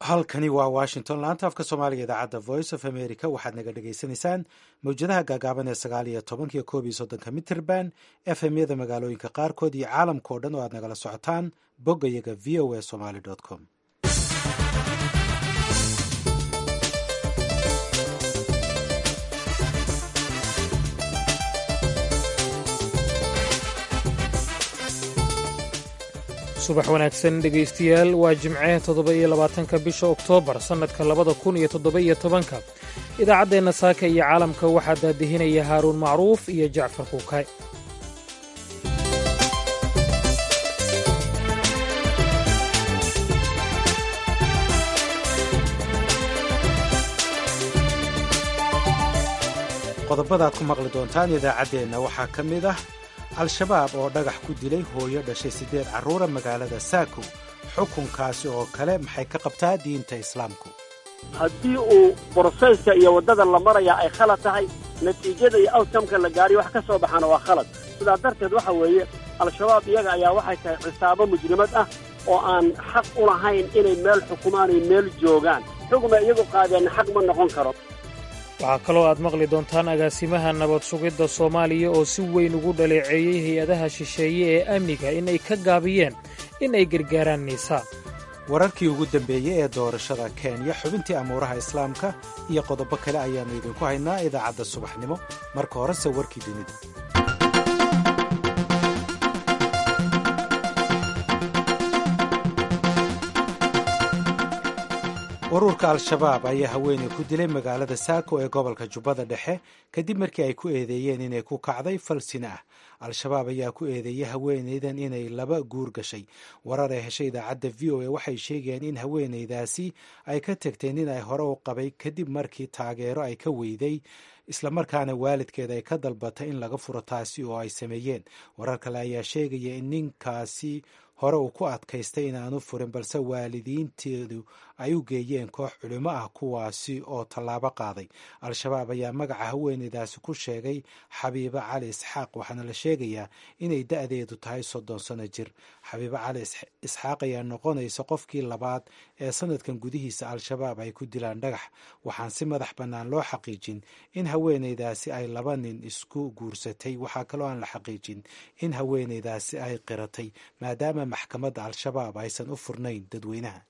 halkani waa washington laanta afka soomaaliga idaacadda voice of america waxaad naga dhagaysanaysaan mawjadaha gaagaaban ee sagaal iyo tobankiyo koob iyo soddonka mitrband efmyada magaalooyinka qaarkood iyo caalamka oo dhan oo aad nagala socotaan boggayaga v o a somaly com subax wanaagsan dhegaystayaal waa jimce toddoba iyo labaatanka bisha oktoobar sannadka labada kun iyo toddoba iyo tobanka idaacaddeenna saaka iyo caalamka waxaa daadihinaya haaruun macruuf iyo jacfar kuukay qodobada aad ku maqli doontaan idaacaddeenna waxaa ka mid ah al-shabaab oo dhagax ku dilay hooyo dhashay siddeed carruura magaalada saako xukunkaasi oo kale maxay ka qabtaa diinta islaamku haddii uu broseyska iyo waddada la maraya ay khalad tahay natiijada iyo outcomeka la gaariyo wax ka soo baxaana waa khalad sidaa darteed waxa weeye al-shabaab iyaga ayaa waxay tahay cisaabo mujrimad ah oo aan xaq u lahayn inay meel xukumaanay meel joogaan xugma iyagu qaadeenna xaq ma noqon karo waxaa kaloo aad maqli doontaan agaasimaha nabad sugidda soomaaliya oo si weyn ugu dhaleeceeyey hay-adaha shisheeye ee amniga in ay ka gaabiyeen in ay gargaaraan niisaa wararkii ugu dambeeyey ee doorashada kenya xubintii amuuraha islaamka iyo qodobo kale ayaannu idinku haynaa idaacadda subaxnimo marka horese warkii dunida ururka al-shabaab ayaa haweeney ku dilay magaalada saako ee gobolka jubbada dhexe kadib markii ay ku eedeeyeen inay ku kacday falsina ah al-shabaab ayaa ku eedeeyey haweeneydan inay laba guur gashay warar ay heshay idaacadda v o a waxay sheegayeen in haweeneydaasi ay ka tagteen in ay hore u qabay kadib markii taageero ay ka weyday islamarkaana waalidkeed ay ka dalbatay in laga furo taasi oo ay sameeyeen warar kale ayaa sheegaya in ninkaasi hore uu ku adkaystay inaanu furin balse waalidiinteedu ay u geeyeen koox culimo ah kuwaasi oo tallaabo qaaday al-shabaab ayaa magaca haweeneydaasi ku sheegay xabiibo cali isxaaq waxaana la sheegayaa inay da-deedu tahay soddon sano jir xabiibo cali isxaaq ayaa noqonaysa qofkii labaad ee sanadkan gudihiisa al-shabaab ay ku dilaan dhagax waxaan si madax bannaan loo xaqiijin in haweeneydaasi ay laba nin isku guursatay waxaa kaloo aan la xaqiijin in haweeneydaasi ay qiratay maadaama maxkamadda al-shabaab aysan u furnayn dadweynaha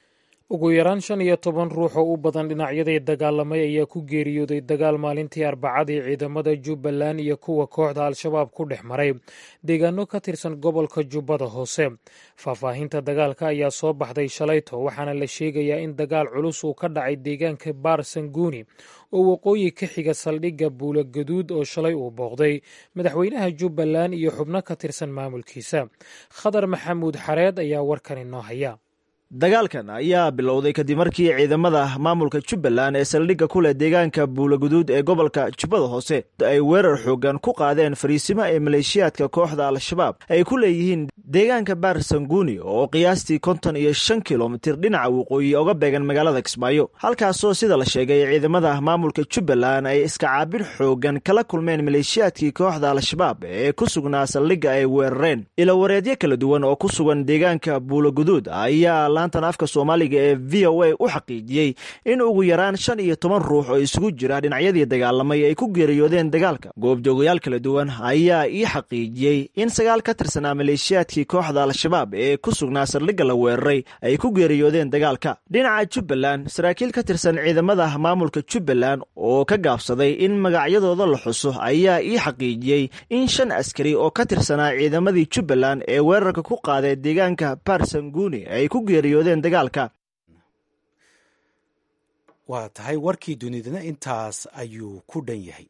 ugu yaraan shan iyo toban ruux oo u badan dhinacyadii dagaalamay ayaa ku geeriyooday dagaal maalintii arbacadii ciidamada jubbaland iyo kuwa kooxda al-shabaab ku dhex maray deegaano ka tirsan gobolka jubbada hoose faahfaahinta dagaalka ayaa soo baxday shalayto waxaana la sheegayaa in dagaal culus uu ka dhacay deegaanka baar sanguuni oo waqooyi ka xiga saldhigga buula gaduud oo shalay uu booqday madaxweynaha jubbaland iyo xubno ka tirsan maamulkiisa khadar maxamuud xareed ayaa warkan inoo haya dagaalkan ayaa bilowday kadib markii ciidamada maamulka jubbaland ee saldhigga ku leh deegaanka buulaguduud ee gobolka jubbada hoose ay weerar xoogan ku qaadeen fariisimo ee maleeshiyaadka kooxda al-shabaab ay ku leeyihiin deegaanka baar sanguuni oo qiyaastii konton iyo shan kilomitir dhinaca waqooyi oga beegan magaalada kismaayo halkaasoo sida la sheegay ciidamada maamulka jubbaland ay iskacaabir xoogan kala kulmeen maleeshiyaadkii kooxda al-shabaab ee ku sugnaa saldhigga ay weerareen ilowareedyo kala duwan oo ku sugan deegaanka buulaguduud ayaa laantan afka soomaaliga ee v o a u xaqiijiyey in ugu yaraan shan iyo toban ruux oo isugu jira dhinacyadii dagaalamay ay ku geeriyoodeen dagaalka goobjoogayaal kala duwan ayaa ii xaqiijiyey in sagaal ka tirsanaa maleeshiyaadkii kooxda al-shabaab ee ku sugnaa saldhigga la weeraray ay ku geeriyoodeen dagaalka dhinaca jubbaland saraakiil ka tirsan ciidamada maamulka jubbaland oo ka gaabsaday in magacyadooda la xuso ayaa ii xaqiijiyey in shan askari oo ka tirsanaa ciidamadii jubbaland ee weerarka ku qaaday deegaanka barsanguni ay ku waa tahay warkii dunidana intaas ayuu ku dhan yahay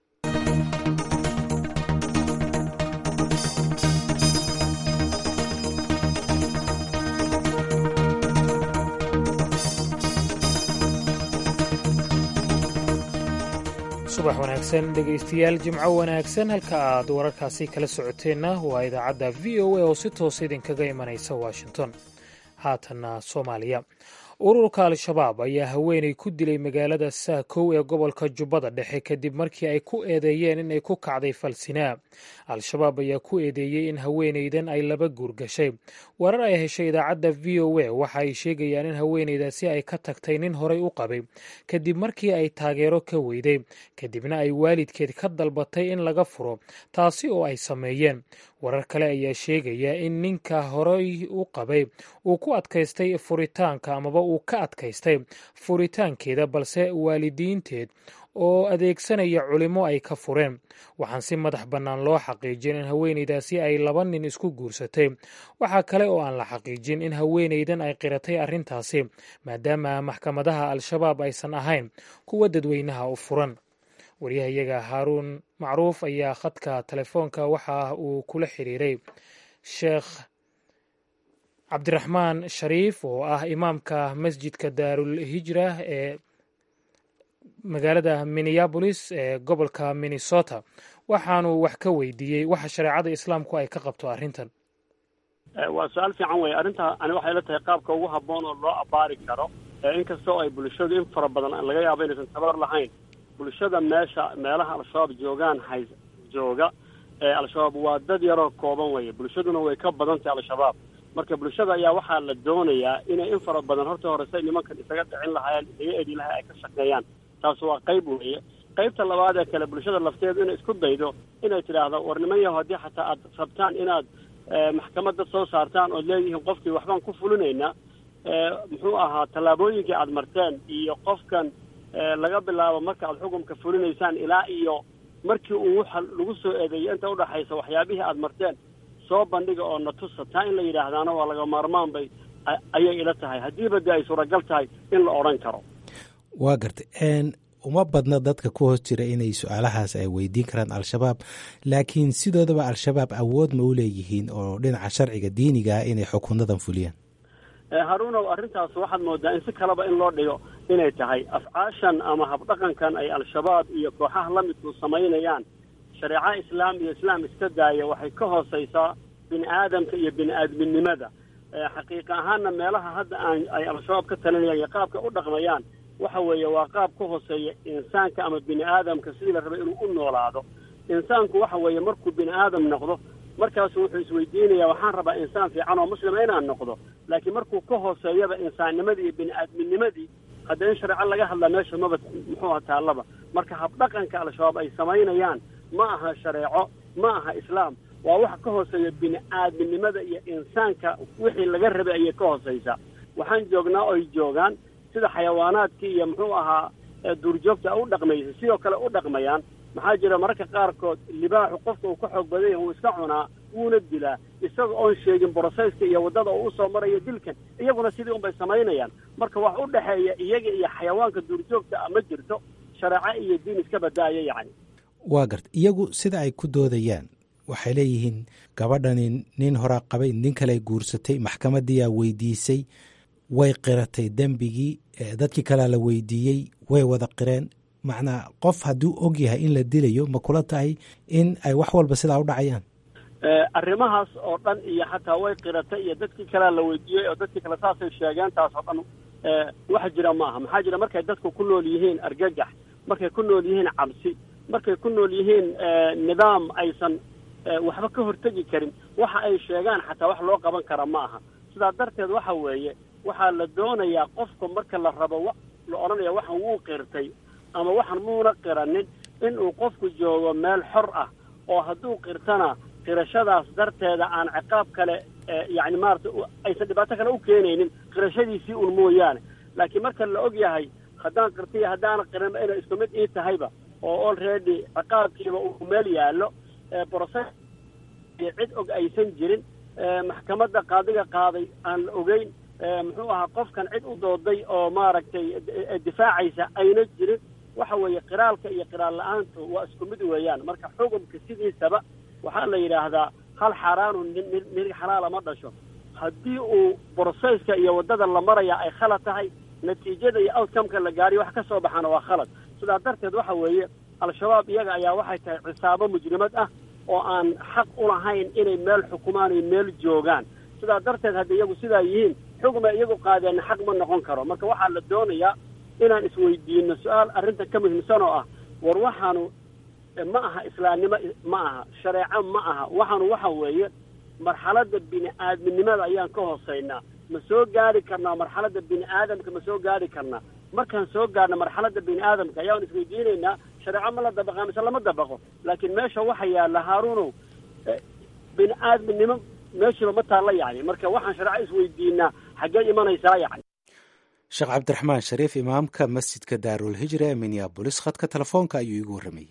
subax wanaagsan dhegaystayaal jimco wanaagsan halka aad wararkaasi kala socoteenna waa idaacadda v o a oo si toosa idinkaga imanaysa washington haatanna soomaaliya ururka al-shabaab ayaa haweenay ku dilay magaalada saakow ee gobolka jubbada dhexe kadib markii ay ku eedeeyeen inay ku kacday falsinaa al-shabaab ayaa ku eedeeyey in haweenaydan ay laba guur gashay warar ay heshay idaacadda v o a waxa ay sheegayaan in haweenaydaasi ay ka tagtay nin horay u qabay kadib markii ay taageero ka weyday kadibna ay waalidkeed ka dalbatay in laga furo taasi oo ay sameeyeen warar kale ayaa sheegaya in ninka horay u qabay uu ku adkaystay furitaanka amaba uu ka adkaystay furitaankeeda balse waalidiinteed oo adeegsanaya culimo ay ka fureen waxaan si madax bannaan loo xaqiijin in haweenaydaasi ay laba nin isku guursatay waxaa kale oo aan la xaqiijin in haweenaydan ay qiratay arrintaasi maadaama maxkamadaha al-shabaab aysan ahayn kuwa dadweynaha u furan waryahayaga haaruun macruuf ayaa khadka telefoonka waxa uu kula xiriiray sheekh cabdiraxmaan shariif oo ah imaamka masjidka daarul hijra ee magaalada minneabolis ee gobolka minnesota waxaanu wax ka weydiiyey waxa shareecada islaamku ay ka qabto arrintan waa su-aal fiican wey arrinta ani waxay la tahay qaabka ugu habboon oo loo abaari karo inkastoo ay bulshadu in fara badan laga yaabo inaysan tabar lahayn bulshada meesha meelaha al-shabaab joogaan hay jooga ee al-shabaab waa dad yaroo kooban weeye bulshaduna way ka badan tahay al-shabaab marka bulshada ayaa waxaa la doonayaa inay in fara badan horta hore say nimankan isaga dhicin lahaayeen isaga edi lahaa ay ka shaqeeyaan taas waa qayb weeye qaybta labaad ee kale bulshada lafteedu inay isku daydo inay tidhaahdo war niman yaho haddii xataa aad rabtaan inaad maxkamadda soo saartaan ood leedihiin qofkii waxbaan ku fulinaynaa muxuu ahaa tallaabooyinkii aad marteen iyo qofkan laga bilaabo marka aad xukumka fulinaysaan ilaa iyo markii uu waxa lagu soo eedeeyay inta udhaxaysa waxyaabihii aad marteen soo bandhiga oo na tusa taa in la yidhaahdaana waa laga maarmaan bay ayay ila tahay haddiiba dee ay suuragal tahay in la odhan karo waa gartay uma badna dadka ku hoos jira inay su-aalahaas ay weydiin karaan al-shabaab laakiin sidoodaba al-shabaab awood ma u leeyihiin oo dhinaca sharciga diinigaa inay xukunadan fuliyaan haruunow arrintaas waxaad moodaa in si kaleba in loo dhigo inay tahay afcaashan ama habdhaqankan ay al-shabaab iyo kooxaha la midku samaynayaan shareeco islaam iyo islaam iska daaya waxay ka hoosaysaa bini aadamka iyo bini aadminimada xaqiiqa ahaanna meelaha hadda aan ay al-shabaab ka talinayaan iyo qaabka u dhaqmayaan waxa weeye waa qaab ka hooseeya insaanka ama bini aadamka sidii la rabay inuu u noolaado insaanku waxa weeye markuu bini aadam noqdo markaasu wuxuu isweydiinayaa waxaan rabaa insaan fiican oo muslima inaan noqdo laakiin markuu ka hooseeyaba insaannimadii iyo bini aadminimadii hadda in shareeco laga hadlaa meesha maba muxuu aha taallaba marka habdhaqanka al-shabaab ay samaynayaan ma aha shareeco ma aha islaam waa waxa ka hooseeya bini aadminimada iyo insaanka wixii laga rabay ayay ka hooseysaa waxaan joognaa oy joogaan sida xayawaanaadkii iyo muxuu ahaa duurjoogta u dhaqmaysa sidoo kale u dhaqmayaan maxaa jira mararka qaarkood libaaxu qofka uu ka xoog badan yahay wuu iska cunaa wuuna dilaa isaga oon sheegin broseyska iyo waddada uu usoo marayo dilkan iyaguna sidii unbay samaynayaan marka wax u dhexeeya iyaga iyo xayawaanka duurjoogta a ma jirto shareeco iyo diin iska badaaya yacni waa garta iyagu sida ay ku doodayaan waxay leeyihiin gabadhani nin horaa qabay nin kale guursatay maxkamadiyaa weydiisay way qiratay dembigii dadkii kalea la weydiiyey way wada qireen macnaa qof hadduu og yahay in la dilayo ma kula tahay in ay wax walba sidaa u dhacayaan arrimahaas oo dhan iyo xataa way qiratay iyo dadkii kalea la weydiiyey oo dadkii kale saasay sheegeen taas oo dhan wax jira ma aha maxaa jira markay dadku ku nool yihiin argagax markay ku nool yihiin cabsi markay ku nool yihiin nidaam aysan waxba ka hortegi karin waxa ay sheegaan xataa wax loo qaban kara ma aha sidaa darteed waxa weeye waxaa la doonayaa qofka marka la rabo la odhanaya waxan wuu qirtay ama waxan muuna qiranin inuu qofku joogo meel xor ah oo hadduu qirtana qirashadaas darteeda aan ciqaab kale yacni maarata aysan dhibaato kale u keenaynin qirashadiisii un mooyaane laakiin marka la og yahay haddaan qirtay iyo haddaana qirinba inay isku mid ii tahayba oo already ciqaabkiiba uu meel yaallo broses iyo cid og aysan jirin maxkamadda qaadiga qaaday aan la ogeyn muxuu ahaa qofkan cid u dooday oo maaragtay difaacaysa ayna jirin waxa weeye qiraalka iyo qiraal la-aantu waa isku mid weeyaan marka xukumka sidiisaba waxaa la yidhaahdaa hal xaaraanu nig xalaala ma dhasho haddii uu broseyska iyo waddada la maraya ay khalad tahay natiijada iyo outcomeka la gaariyo wax ka soo baxaana waa khalad sidaa darteed waxa weeye al-shabaab iyaga ayaa waxay tahay cisaabo mujrimad ah oo aan xaq u lahayn inay meel xukumaan iyo meel joogaan sidaa darteed hadda iyagu sidaa yihiin xugma iyagu qaadeenna xaq ma noqon karo marka waxaa la doonayaa inaan isweydiino su-aal arrinta ka muhiimsan oo ah war waxaanu ma aha islaamnimo ma aha shareeco ma aha waxaanu waxa weeye marxaladda bini aadminimada ayaan ka hooseynaa ma soo gaari karnaa marxaladda bini aadamka ma soo gaari karnaa markaan soo gaarna marxaladda bini aadamka ayaan isweydiinaynaa shareeco ma la dabaqa mise lama dabaqo laakiin meesha waxa yaalla haaruunow bini aadminimo meeshiiba ma taalla yacni marka waxaan shareeco isweydiinaa xaggee imanaysaa yacni sheekh cabdiraxmaan shariif imaamka masjidka daarul hijra ee minneabolis khadka telefoonka ayuu iigu warramayey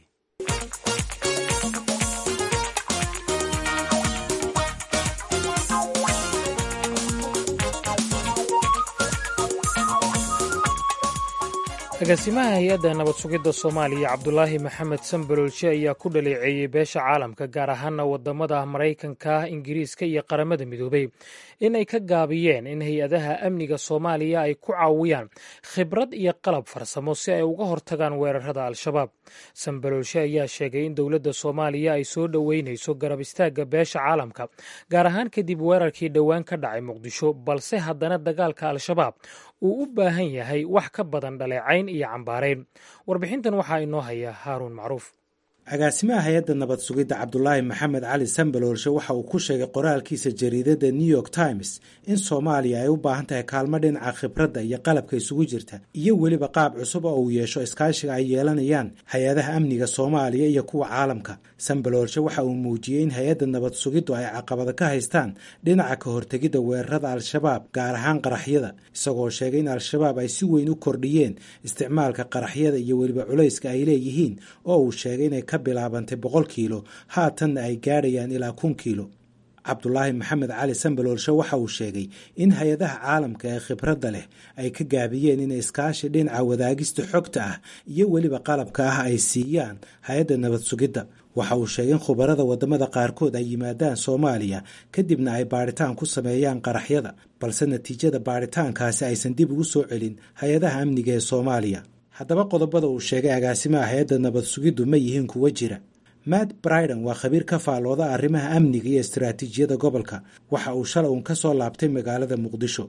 agaasimaha hay-adda nabad sugidda soomaaliya cabdulaahi maxamed sambalolshe ayaa ku dhaleeceeyey beesha caalamka gaar ahaana wadamada maraykanka ingiriiska iyo qaramada midoobay in ay ka gaabiyeen in hay-adaha amniga soomaaliya ay ku caawiyaan khibrad iyo qalab farsamo si ay uga hortagaan weerarada al-shabaab sambalolshe ayaa sheegay in dowladda soomaaliya ay soo dhoweynayso garab istaagga beesha caalamka gaar ahaan kadib weerarkii dhowaan ka dhacay muqdisho balse haddana dagaalka al-shabaab uu u baahan yahay wax ka badan dhaleecayn iyo cambaarayn warbixintan waxaa inoo haya haaruun macruuf agaasimaha hay-adda nabad sugidda cabdulaahi maxamed cali sambaloolshe waxa uu ku sheegay qoraalkiisa jariidadda new york times in soomaaliya ay u baahan tahay kaalmo dhinaca khibradda iyo qalabka isugu jirta iyo weliba qaab cusub oo uu yeesho iskaashiga ay yeelanayaan hay-adaha amniga soomaaliya iyo kuwa caalamka sambaloolshe waxa uu muujiyey in hay-adda nabad sugiddu ay caqabada ka haystaan dhinaca ka hortegidda weerarada al-shabaab gaar ahaan qaraxyada isagoo sheegay in al-shabaab ay si weyn u kordhiyeen isticmaalka qaraxyada iyo weliba culayska ay leeyihiin oo uu sheegay inay ka bilaabantay boqol kiilo haatanna ay gaadhayaan ilaa kun kiilo cabdulaahi maxamed cali sambaloolshe waxa uu sheegay in hay-adaha caalamka ee khibradda leh ay ka gaabiyeen inay iskaashi dhinaca wadaagista xogta ah iyo weliba qalabka ah ay siiyaan hay-adda nabad sugidda waxa uu sheegay in khubarada wadamada qaarkood ay yimaadaan soomaaliya kadibna ay baadhitaan ku sameeyaan qaraxyada balse natiijada baadhitaankaasi aysan dib ugu soo celin hay-adaha amniga ee soomaaliya haddaba qodobada uu sheegay agaasimaha hay-adda nabad sugiddu ma yihiin kuwa jira matt briden waa khabiir ka faallooda arrimaha amniga iyo istaraatiijiyada gobolka waxa uu shalay uun ka soo laabtay magaalada muqdisho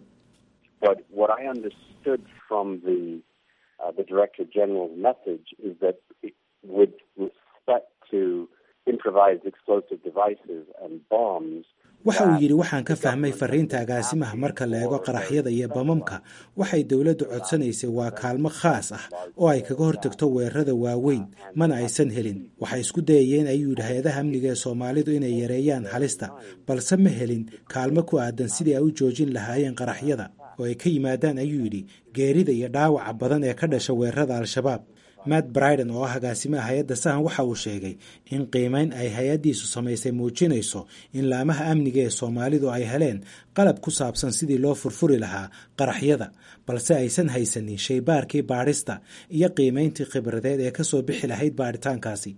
waxa uu yidhi waxaan ka fahmay fariinta agaasimaha marka la eego qaraxyada iyo bamamka waxay dowladdu codsanaysay waa kaalmo khaas ah oo ay kaga hortagto weerarada waaweyn mana aysan helin waxay isku dayayeen ayuu yidhi hay-adaha amniga ee soomaalidu inay yareeyaan halista balse ma helin kaalmo ku aadan sidii ay u joojin lahaayeen qaraxyada oo ay ka yimaadaan ayuu yidhi geerida iyo dhaawaca badan ee ka dhasha weerarada al-shabaab matt briden oo ah agaasimaha hay-adda sahan waxa uu sheegay in qiimeyn ay hay-addiisu samaysay muujinayso in laamaha amniga ee soomaalidu ay heleen qalab ku saabsan sidii loo furfuri lahaa qaraxyada balse aysan haysanin shaybaarkii baadhista iyo qiimeyntii khibradeed ee kasoo bixi lahayd baadhitaankaasi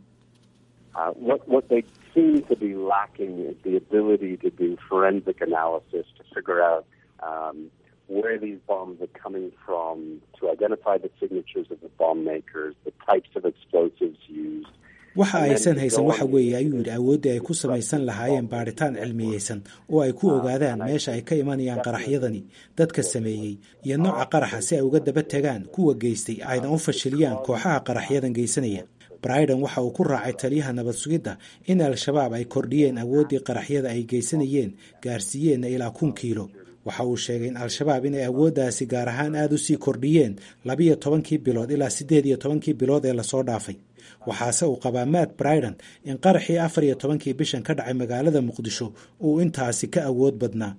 where these bombs are coming from, to identify the signatures of the bomb makers, the types of explosives used. waxa aysan haysan waxa weeye ayuu yidhi awooddii ay ku samaysan lahaayeen baadhitaan cilmiyeysan oo ay ku ogaadaan meesha ay ka imanayaan qaraxyadani dadka sameeyey iyo nooca qaraxa si ay uga daba tegaan kuwa geystay ayna u fashiliyaan kooxaha qaraxyadan geysanaya briden waxa uu ku raacay taliyaha nabad sugidda in al-shabaab ay kordhiyeen awooddii qaraxyada ay geysanayeen gaarsiiyeenna ilaa kun kiilo waxa uu sheegay in al-shabaab inay awooddaasi gaar ahaan aada u sii kordhiyeen labiyo tobankii bilood ilaa siddeed iyo tobankii bilood ee lasoo dhaafay waxaase uu qabaa matt briden in qaraxii afar iyo tobankii bishan ka dhacay magaalada muqdisho uu intaasi ka awood badnaa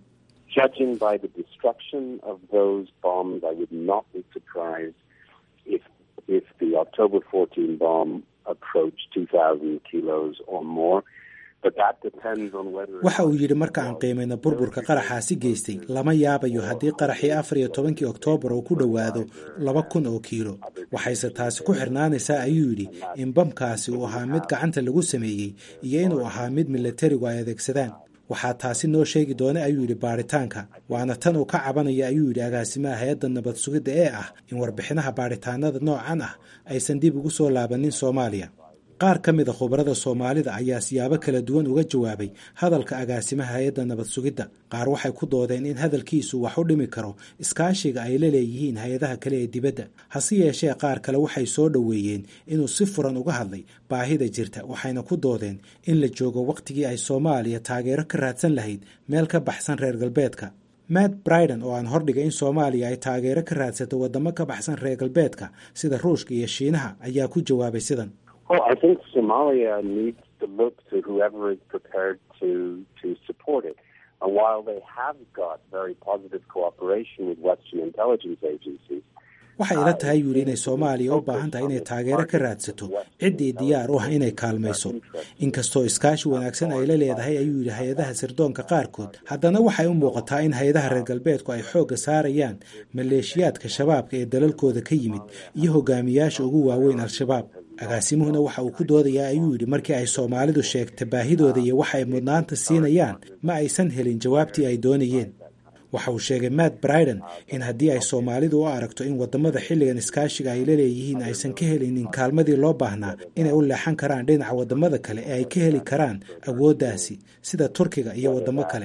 waxa uu yidhi marka aan qiimayno burburka qaraxaasi geystay lama yaabayo haddii qaraxii afar iyo tobankii oktoobar uu ku dhowaado laba kun oo kiilo waxayse taasi ku xirnaanaysaa ayuu yidhi in bamkaasi uu ahaa mid gacanta lagu sameeyey iyo inuu ahaa mid milatarigu ay adeegsadaan waxaa taasi noo sheegi doona ayuu yidhi baadhitaanka waana tan uu ka cabanaya ayuu yidhi agaasimaha hay-adda nabad sugidda ee ah in warbixinaha baadhitaanada noocan ah aysan dib ugu soo laabanin soomaaliya qaar ka mid a khubarada soomaalida ayaa siyaabo kala duwan uga jawaabay hadalka agaasimaha hay-adda nabad sugidda qaar waxay ku doodeen in hadalkiisu wax u dhimi karo iskaashiga ay la leeyihiin hay-adaha kale ee dibadda hase yeeshee qaar kale waxay soo dhoweeyeen inuu si furan uga hadlay baahida jirta waxayna ku doodeen in la joogo wakhtigii ay soomaaliya taageero ka raadsan lahayd meel ka baxsan reer galbeedka matt briden oo aan hordhigay in soomaaliya ay taageero ka raadsato waddamo ka baxsan reer galbeedka sida ruushka iyo shiinaha ayaa ku jawaabay sidan Well, I think Somalia needs to look to whoever is prepared to to support it. And while they have got very positive cooperation with Western intelligence agencies, waxay ila tahay yuu yidhi inay soomaaliya u baahan tahay inay taageero ka raadsato ciddii diyaar u ah inay kaalmayso inkastoo iskaashi wanaagsan ay la leedahay ayuu yidhi hay-adaha sirdoonka qaarkood haddana waxay u muuqataa in hay-adaha reer galbeedku ay xoogga saarayaan maleeshiyaadka shabaabka ee dalalkooda ka yimid iyo hogaamiyaasha ugu waaweyn al-shabaab agaasimuhuna waxa uu ku doodayaa ayuu yidhi markii ay soomaalidu sheegta baahidooda iyo waxa ay mudnaanta siinayaan ma aysan helin jawaabtii ay doonayeen waxa uu sheegay matt briden in haddii ay soomaalidu u aragto in waddamada xilligan iskaashiga ay la leeyihiin aysan ka helinin kaalmadii loo baahnaa inay u leexan karaan dhinaca waddamada kale ee ay ka heli karaan awooddaasi sida turkiga iyo waddamo kale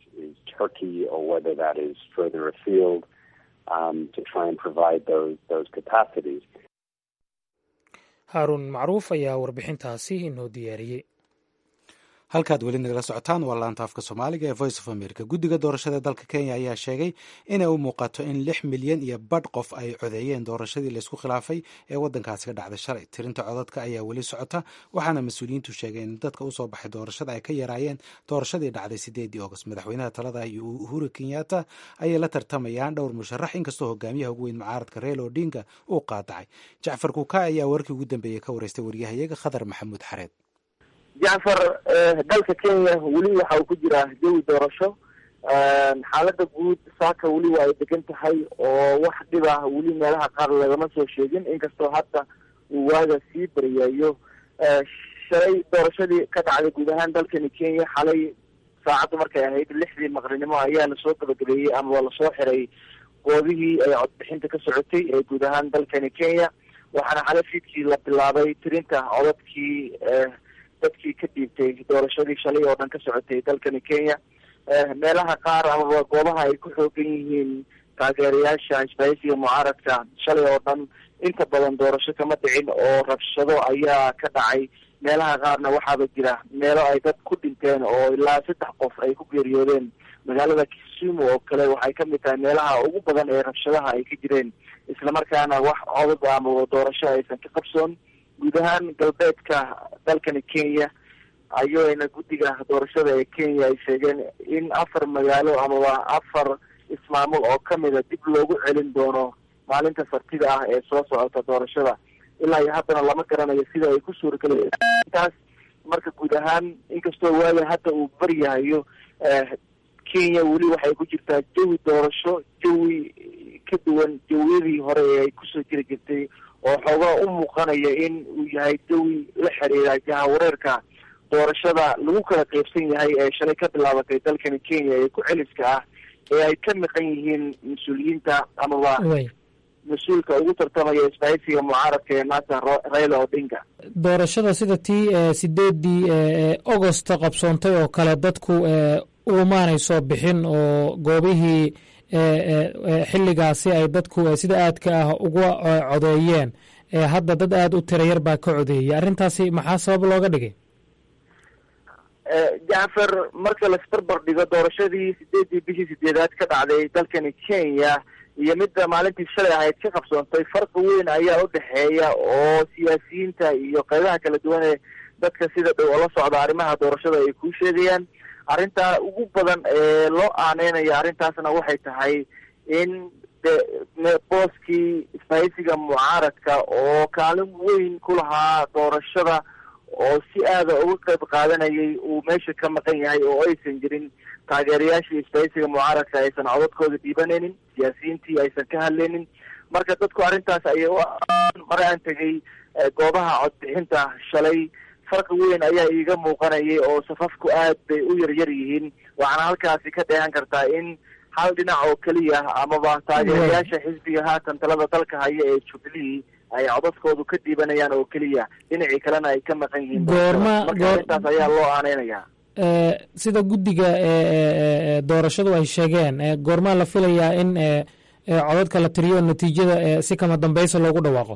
haaruun macruuf ayaa warbixintaasi inoo diyaariyey halkaad weli nagala socotaan waa laanta afka soomaaliga ee voice of america guddiga doorashada dalka kenya ayaa sheegay inay u muuqato in lix milyan iyo badh qof ay codeeyeen doorashadii laysku khilaafay ee waddankaasi ka dhacday shalay tirinta codadka ayaa weli socota waxaana mas-uuliyiintu sheegeen in dadka usoo baxay doorashada ay ka yaraayeen doorashadii dhacday sideedii august madaxweynaha talada iyo uhuru kenyatta ayay la tartamayaan dhowr musharax inkastoo hogaamiyaha ugu weyn mucaaradka reelo odinga uu qaadacay jacfar kuka ayaa warkii ugu dambeeyey ka wareystay waryahayaga khadar maxamuud xareed jacfar dalka kenya weli waxa uu ku jiraa jawi doorasho xaalada guud saaka weli waa ay degan tahay oo wax dhib ah weli meelaha qaar lagama soo sheegin inkastoo hadda uu waaga sii baryayo shalay doorashadii ka dhacday guud ahaan dalkani kenya xalay saacaddu markay ahayd lixdii maqrinimo ayaa lasoo gabagabeeyey ama waa lasoo xiray goobihii ay codbixinta ka socotay ee guud ahaan dalkani kenya waxaana xalay fiidkii la bilaabay tirinta codadkii dadkii ka dhiibtay doorashadii shalay oo dhan ka socotay dalkani kenya meelaha qaar amaba goobaha ay ku xoogan yihiin taageerayaasha isbaahisiga mucaaradka shalay oo dhan inta badan doorasho kama dhicin oo rabshado ayaa ka dhacay meelaha qaarna waxaaba jira meelo ay dad ku dhinteen oo ilaa saddex qof ay ku geeriyoodeen magaalada kisumu oo kale waxay kamid tahay meelaha ugu badan ee rabshadaha ay ka jireen islamarkaana wax codad amaba doorasho aysan ka qabsoon guud ahaan galbeedka dalkani kenya ayayna guddiga doorashada ee kenya ay sheegeen in afar magaalo amaba afar ismaamul oo kamida dib loogu celin doono maalinta sartida ah ee soo socota doorashada ilaa iyo haddana lama garanayo sida ay ku suurageli intaas marka guud ahaan inkastoo waaga hadda uu baryahayo kenya weli waxay ku jirtaa jawi doorasho jawi ka duwan jawiyadii hore ee ay kusoo jiri jirtay oo xoogaa u muuqanaya in uu yahay jawi la xiriira jahawareerka doorashada lagu kala qeybsan yahay ee shalay ka bilaabatay dalkani kenya ee ku celiska ah ee ay ka miqan yihiin mas-uuliyiinta amaba mas-uulka ugu tartamaya isbaahisiga mucaaradka ee maanta raila odinga doorashada sida tii sideedii augost qabsoontay oo kale dadku umaanay soo bixin oo goobihii xilligaasi ay dadku sida aadka ah uga codeeyeen hadda dad aada u tira yar baa ka codeeyay arrintaasi maxaa sabab looga dhigay jacfar marka laisbarbar dhigo doorashadii sideedii bishii sideedaad ka dhacday dalkani kenya iyo midda maalintii shalay ahayd ka qabsoontay farqi weyn ayaa u dhexeeya oo siyaasiyiinta iyo qeybaha kala duwan ee dadka sida dhow oo la socda arrimaha doorashada ay kuu sheegayaan arrintaa ugu badan ee loo aaneynayo arrintaasna waxay tahay in de booskii isbahaysiga mucaaradka oo kaalin weyn ku lahaa doorashada oo si aada uga qayb qaadanayay uu meesha ka maqan yahay oo aysan jirin taageerayaashii isbahaysiga mucaaradka aysan codadkooda dhiibanaynin siyaasiyiintii aysan ka hadlaynin marka dadku arrintaas ayay mar aan tegay goobaha codbixinta shalay farqi weyn ayaa iiga muuqanayay oo safafku aad bay u yaryar yihiin waxaana halkaasi ka dheehan kartaa in hal dhinac oo keliya amaba taageerayaasha xisbiga haatan talada dalka haya ee jubilee ay codadkoodu ka diibanayaan oo keliya dhinacii kalena ay ka maqan yihiin Goorma- marka goor- arrintaas ayaa loo aaneynaya Eh, sida guddiga eh, eh, eh, doorashadu ay sheegeen eh, goormaa la filayaa in eh, eh, codadka la tiriyo oo natiijada eh, si kama dambeysa loogu dhawaaqo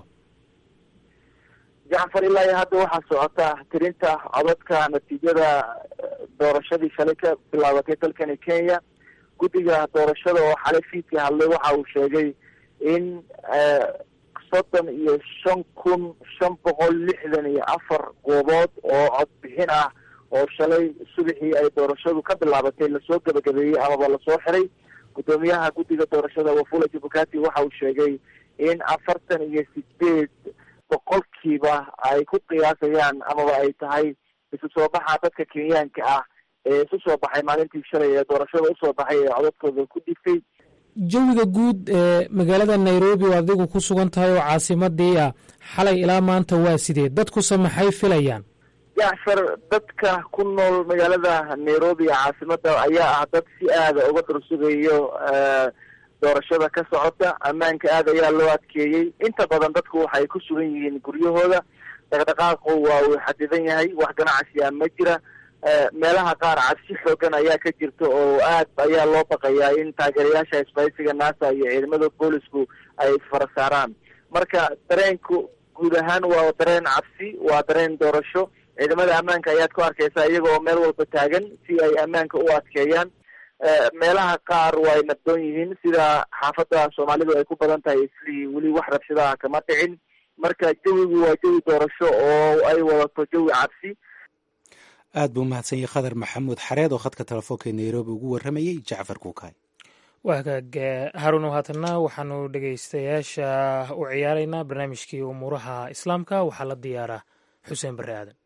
jacfar ilaa iyo hadda waxaa socota tirinta codadka natiijada eh, doorashadii shalay ka bilaabatay dalkani kenya guddiga doorashada oo xalay fiidkii hadlay waxa uu sheegay in eh, soddon iyo shan kun shan boqol lixdan iyo afar goobood oo codbixin ah oo shalay subaxii ay doorashadu ka bilaabatay lasoo gebagabeeyey amaba lasoo xiray guddoomiyaha guddiga doorashada wafula jabukati waxa uu sheegay in afartan iyo sideed boqolkiiba ay ku qiyaasayaan amaba ay tahay isu soo baxa dadka kenyaanka ah ee isu soo baxay maalintii shalay ee doorashada usoo baxay ee codadkooda ku dhiftay jawiga guud ee magaalada nairobi oo adigu ku sugan tahay oo caasimadii ah xalay ilaa maanta waa sidee dadkuse maxay filayaan jacfar dadka ku nool magaalada nairobi ee caasimada ayaa ah dad si aada uga dursugayo eh, doorashada ka socota ammaanka aad ayaa loo adkeeyey inta badan dadku waxay ku sugan yihiin guryahooda dhaqdhaqaaqu waa uu xadidan yahay wax ganacsiya ma jira Eh, meelaha qaar cabsi xoogan ayaa ka jirta oo aad ayaa loo baqayaa in taageerayaasha isbaysiga nasa iyo ciidamada boolisku ay isfara saaraan marka dareenku guud ahaan waa dareen cabsi waa dareen doorasho ciidamada ammaanka ayaad ku arkaysaa iyaga oo meel walba taagan si ay ammaanka u adkeeyaan Eh, meelaha qaar waa ay nabdoon yihiin sida xaafadda soomaalidu ay ku badan tahay islii weli wax rabshadaha kama dhicin marka jawigu waa jawi doorasho oo ay wadato jawi cabsi aad buu umahadsan yahay khadar maxamuud xareed oo khadka telefoonka ee nairobi ugu warramayey jacfar kuukay waa hagaag eh, haruun haatanna waxaanu dhegeystayaasha u ciyaaraynaa barnaamijkii umuuraha islaamka waxaa la diyaaraa xuseen barre aadan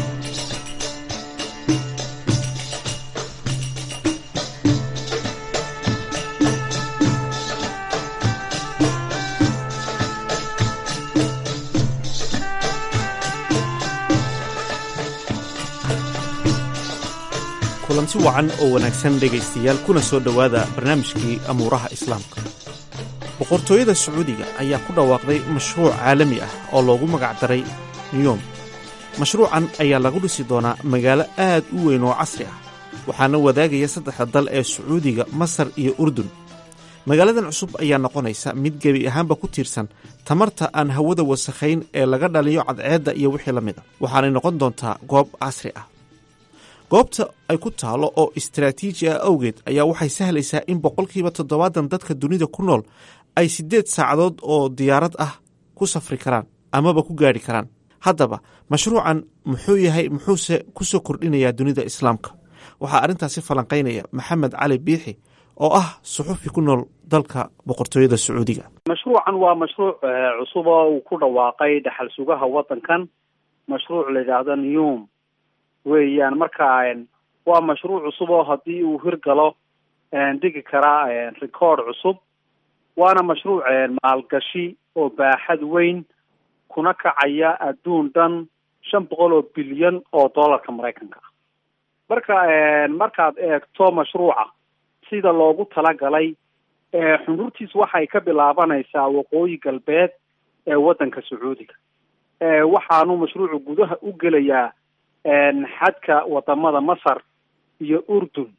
kulanti wacan oo wanaagsan dhegaystayaal kuna soo dhowaada barnaamijkii amuuraha islaamka boqortooyada sacuudiga ayaa ku dhawaaqday mashruuc caalami ah oo loogu magacdaray niyom mashruucan ayaa lagu dhisi doonaa magaalo aad u weyn oo casri ah waxaana wadaagaya saddexda dal ee sacuudiga masar iyo urdun magaaladan cusub ayaa noqonaysa mid gebi ahaanba ku tiirsan tamarta aan hawada wasakhayn ee laga dhaliyo cadceedda iyo wixii la mid a waxaanay noqon doontaa goob casri ah goobta ay ku taalo oo istaraatiiji ah awgeed ayaa waxay sahlaysaa in boqolkiiba toddobaatan dadka dunida ku nool ay siddeed saacadood oo diyaarad ah ku safri karaan amaba ku gaadhi karaan haddaba mashruucan muxuu yahay muxuuse ku soo kordhinayaa dunida islaamka waxaa arrintaasi falanqaynaya maxamed cali biixi oo ah suxufi ku nool dalka boqortooyada sacuudiga mashruucan waa mashruuc eh, cusub oo uu ku dhawaaqay dhaxal sugaha waddankan mashruuc la yidhaahdo newm weeyaan marka en, waa mashruuc cusub oo haddii uu hirgalo en, dhigi karaa en, record cusub waana mashruuc en, maalgashi oo baaxad weyn kuna kacaya adduun dhan shan boqol oo bilyan oo dollarka maraykanka ah marka en, markaad eegto mashruuca sida loogu talagalay eh, xundurtiis waxay ka bilaabanaysaa waqooyi galbeed ee waddanka sacuudiga eh, waxaanu mashruucu gudaha u gelayaa en, xadka wadamada masar iyo urdun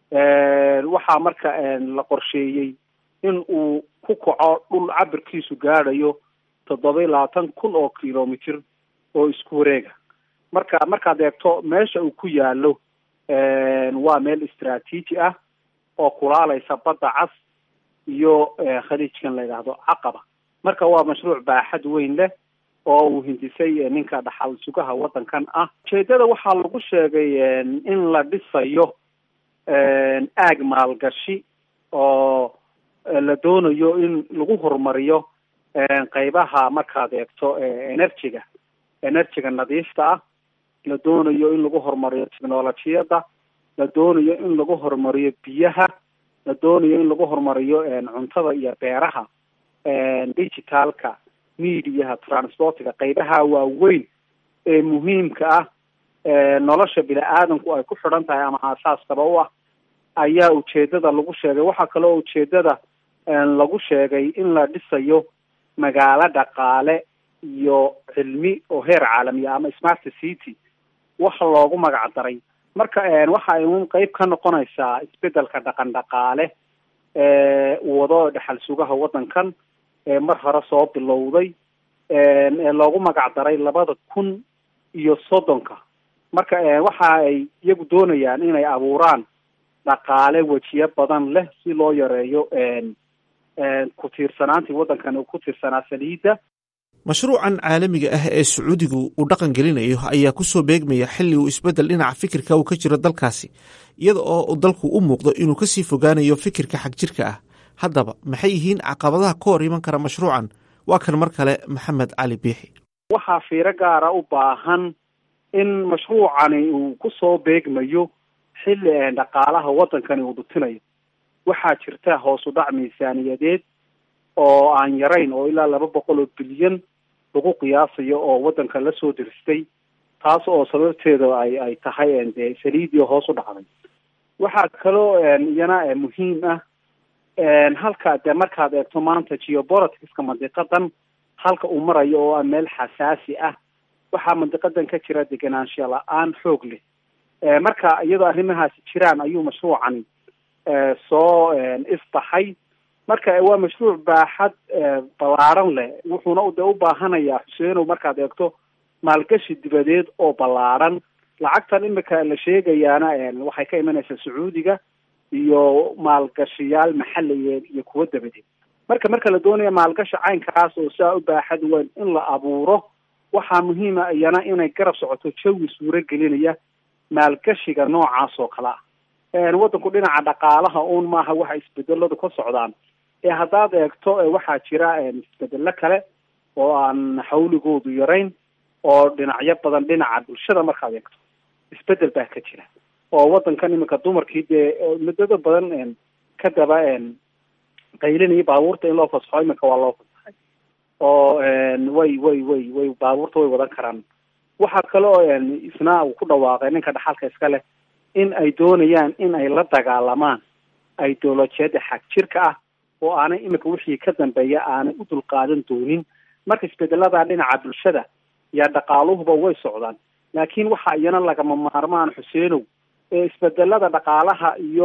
waxaa marka en, la qorsheeyey in uu ku kaco dhul cabirkiisu gaadhayo toddoba iyo labaatan kun oo kilomitr oo isku wareega marka markaad eegto meesha uu ku yaalo waa meel istraatiiji ah oo kulaalaysa badda cas iyo eh, khaliijkan la yidhaahdo caqaba marka waa mashruuc baaxad weyn leh oo uu hindisay eh, ninka dhaxal sugaha waddankan ah ujeedada waxaa lagu sheegay en, in la dhisayo en, aag maalgashi oo eh, la doonayo in lagu horumariyo en, qeybaha markaad eegto eh, energy-ga energy-ga nadiifta ah la doonayo in lagu horumariyo technolojiyadda la doonayo in lagu horumariyo biyaha la doonayo in lagu horumariyo en, cuntada iyo beeraha en, digitalka mediaha transportiga qeybaha waaweyn ee muhiimka ah ee nolosha bini aadamku ay ku xidhan tahay ama aasaaskaba u ah ayaa ujeedada lagu sheegay waxaa kaloo ujeedada en, lagu sheegay in la dhisayo magaalo dhaqaale iyo cilmi oo heer caalamiya ama smart city waxa loogu magac daray marka waxa ay un qeyb ka noqonaysaa isbedelka dhaqan dhaqaale uu wado dhexal sugaha waddankan ee mar hore soo bilowday ee loogu magac daray labada kun iyo soddonka marka waxa ay iyagu doonayaan inay abuuraan dhaqaale wejiyo badan leh si loo yareeyo ku tiirsanaantii waddankan uu ku tiirsanaa saliidda mashruucan caalamiga ah ee sacuudigu uu dhaqan gelinayo ayaa kusoo beegmaya xilli uu isbeddel dhinaca fikirka uu ka jiro dalkaasi iyada oo dalku u muuqdo inuu kasii fogaanayo fikirka xagjirka ah haddaba maxay yihiin caqabadaha ka hor iman kara mashruucan waa kan mar kale maxamed cali biixi waxaa fiiro gaara u baahan in mashruucani uu kusoo beegmayo xilli dhaqaalaha waddankani uu dhutinayo waxaa jirta hoos u dhac miisaaniyadeed oo aan yarayn oo ilaa laba boqol oo bilyan lagu qiyaasayo oo waddanka lasoo diristay taas oo sababteeda ay ay tahay dee saliidii hoos u dhacday waxaa kaloo iyana muhiim ah halka dee markaad eegto maanta geopoliticska mandiqadan halka uu marayo oo ah meel xasaasi ah waxaa mandiqadan ka jira degenaansho la-aan xoog leh marka iyadoo arrimahaasi jiraan ayuu mashruucani soo isbaxay marka waa mashruuc baaxad ballaaran leh wuxuuna de u baahanayaa xuseenow markaad eegto maalgashi dibadeed oo ballaaran lacagtan imika la sheegayaana waxay ka imanaysaa sacuudiga iyo maalgashiyaal maxaliyeed iyo kuwo dabadeed marka marka la doonaya maalgashi caynkaas oo saa u baaxad weyn in la abuuro waxaa muhiima iyana inay garab socoto jawi suuro gelinaya maalgashiga noocaas oo kale ah waddanku dhinaca dhaqaalaha uun maaha waxa isbedeladu ka socdaan ee haddaad eegto waxaa jira isbedelo kale oo aan xawligoodu yarayn oo dhinacyo badan dhinaca bulshada markaad eegto isbedel baa ka jira oo waddankan iminka dumarkii dee muddada badan ka daba qaylinaya baabuurta in loo fasaxo iminka waa loo fasaxay oo way way way way baabuurta way wadan karaan waxaa kale oo isna uu ku dhawaaqay ninka dhaxalka iska leh in ay doonayaan in ay la dagaalamaan ideolojiyada xag jirka ah oo aanay iminka wixii ka dambeeya aanay u dulqaadan doonin marka isbedelada dhinaca bulshada iyo dhaqaaluhuba way socdaan laakiin waxa iyana lagama maarmaan xuseenow ee isbedelada dhaqaalaha iyo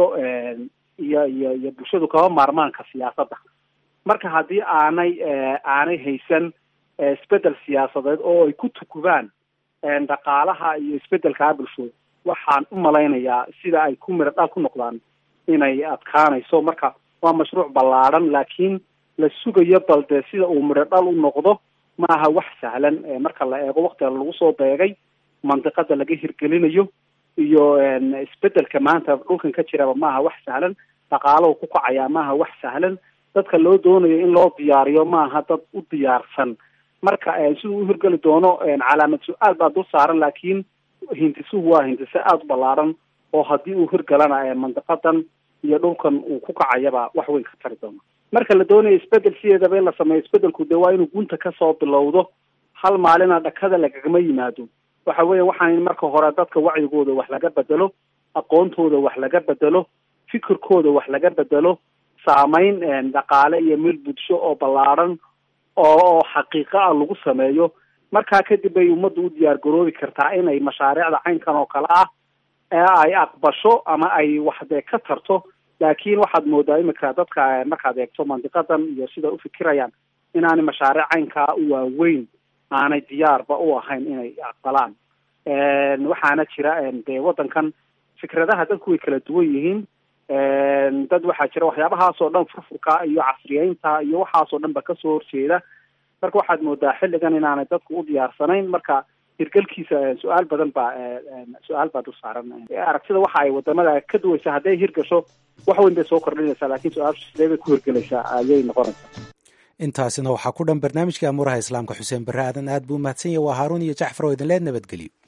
iyo iyo iyo bulshadu kama maarmaanka siyaasadda marka haddii aanay aanay haysan isbedel siyaasadeed oo ay ku tukubaan dhaqaalaha iyo isbedelkaa bulshooda waxaan u malaynayaa sida ay ku miro dhal ku noqdaan inay adkaanayso marka waa mashruuc ballaadhan laakiin la sugayo bal dee sida uu midho dhal u noqdo ma aha wax sahlan marka la eego waktiga lagu soo beegay mandiqada laga hirgelinayo iyo isbedelka maanta dhulkan ka jiraba maaha wax sahlan dhaqaalahu ku kacaya maaha wax sahlan dadka loo doonayo in loo diyaariyo maaha dad u diyaarsan marka siduu u hirgeli doono calaamad su-aal baa dul saaran laakiin hindisuhu waa hindise aada u ballaaran oo haddii uu hirgalana mandiqadan iyo dhulkan uu ku kacayaba wax weyn ka tari doono marka la doonayo isbedel sideedaba in la sameeyo isbedelku dee waa inuu gunta kasoo bilowdo hal maalina dhakada lagagama yimaado waxa weya waxaan marka hore dadka wacyigooda wax laga bedelo aqoontooda wax laga bedelo fikirkooda wax laga bedelo saameyn dhaqaale iyo mil bulsho oo ballaaran oo xaqiiqo ah lagu sameeyo markaa kadib bay ummadda u diyaar garoobi kartaa inay mashaariicda caynkan oo kale ah ee ay aqbasho ama ay wax dee ka tarto laakiin waxaad moodaa imika dadka markaad eegto mandiqadan iyo sida ufikirayaan inaanay mashaariic caynkaa u waaweyn aanay diyaarba u ahayn inay aqbalaan waxaana jira dee waddankan fikradaha dadku way kala duwan yihiin dad waxaa jira waxyaabahaasoo dhan furfurka iyo casriyeynta iyo waxaasoo dhan ba kasoo horjeeda marka waxaad moodaa xilligan inaanay dadku u diyaarsanayn marka hirgelkiisa su-aal badan baa su-aal baa dul saaran aragtida waxa ay wadamada ka duwaysa hadday hirgasho wax weyn bay soo kordhinaysaa laakiin su-aashu sidee bay ku hirgelaysaa ayay noqonaysaa intaasina waxaa ku dhan barnaamijka amuuraha islaamka xuseen barre aadan aad buu umahadsan yahy waa haaruun iyo jacfar oo idinleed nabadgelyo